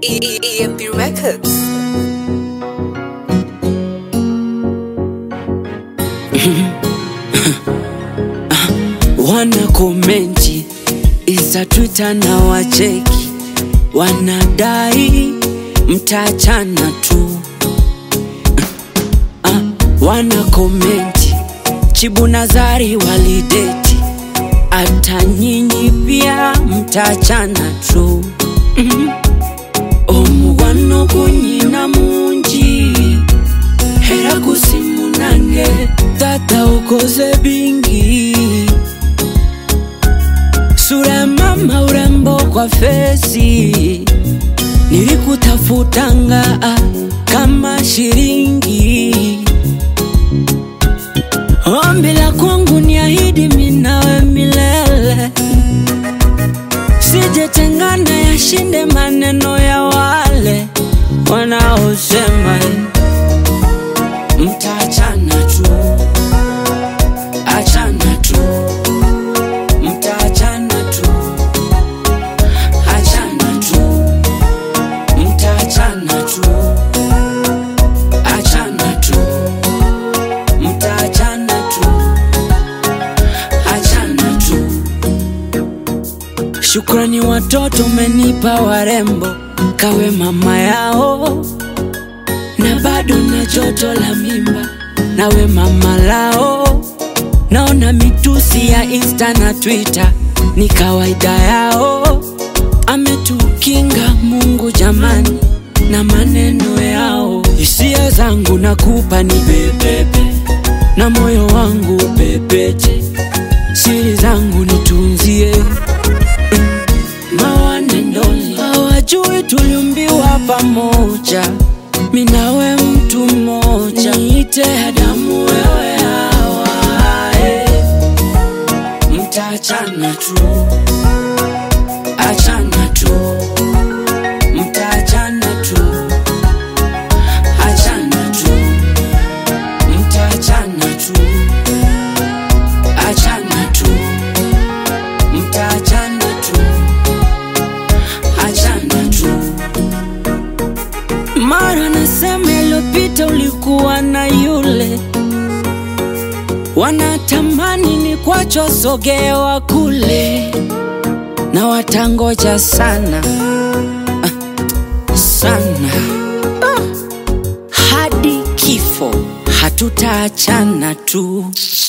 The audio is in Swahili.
EMP Records. wana komenti isa Twitter na wacheki, wanadai mtaachana tu. Ah, wana komenti Chibu Nazari walideti, hata nyinyi pia mtaachana tu. Mhm. omugwano gunyina mungi era gusimunange tata ukoze bingi sura ya mama urembo kwa fesi nilikutafutanga ah, kama shilingi ombi la kwangu ni ahidi minawe milele sijetengana yashinde maneno ya wale wanaosema mtaachana tu achana tu mtaachana tu achana tu mtaachana tu achana tu mtaachana tu achana tu Shukrani watoto umenipa warembo, kawe mama yao, na bado na joto la mimba, nawe mama lao. Naona mitusi ya Insta na Twitter ni kawaida yao, ametukinga Mungu jamani na maneno yao. Hisia zangu nakupa ni pepepe, na moyo wangu pepeche, siri zangu nitunzie mawanendoni hawajui tuliumbiwa pamoja, minawe mtu mmoja, niite Adamu wewe Hawa, eh. mtaachana tu, achana tu, mtaachana tu, achana tu, mtaachana tu, achana tu, mtaachana tu achana tu. Mara nasema iliyopita ulikuwa na yule, wanatamani ni kwacho sogewa kule, na watangoja sana ah, sana ah, hadi kifo hatutaachana tu.